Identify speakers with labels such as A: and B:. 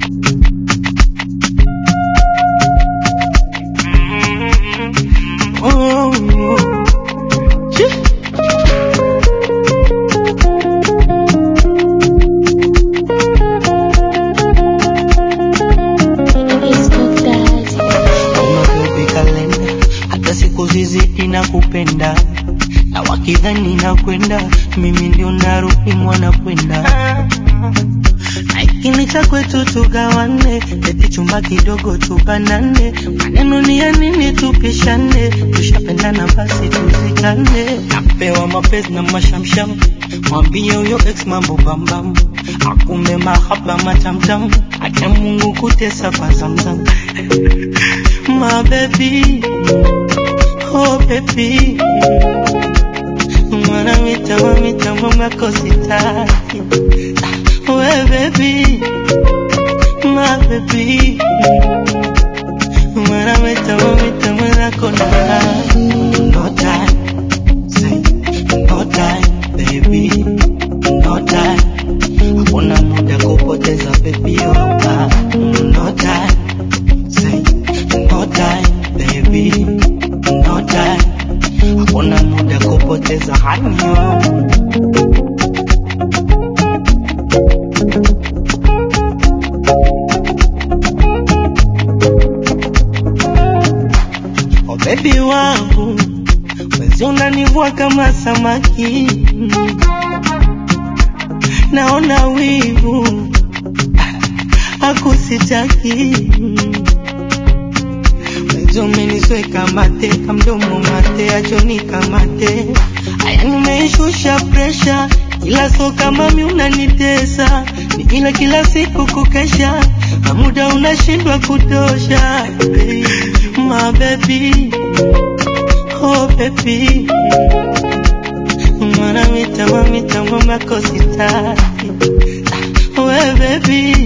A: kupenda na wakidhani na kwenda mimi ndio narudi mwana kwenda na ikini cha kwetu tugawane eti chumba kidogo tubanane maneno ni ya nini tupishane tushapendana basi tuzikane napewa mapenzi na mashamsham mwambie huyo ex mambo bambam akume mahaba matamtam acha Mungu kutesa kwa zamzam my baby oh baby mwana mita mamita mama kositaki we baby my baby mwana mita mamita mwana kona no time say no time baby no time hakuna muda kupoteza baby oh ah, no time say no time baby no time hakuna muda kupoteza hanyo Oh baby wangu wezi unanivua kama samaki naona wivu hakusitaki wezi umenisweka mate kamdomo mate achoni kamate aya nimeishusha presha ila so kama mi unanitesa ni ila kila siku kukesha na muda unashindwa kutosha my baby oh baby mwana mita mamita mama kositaki we baby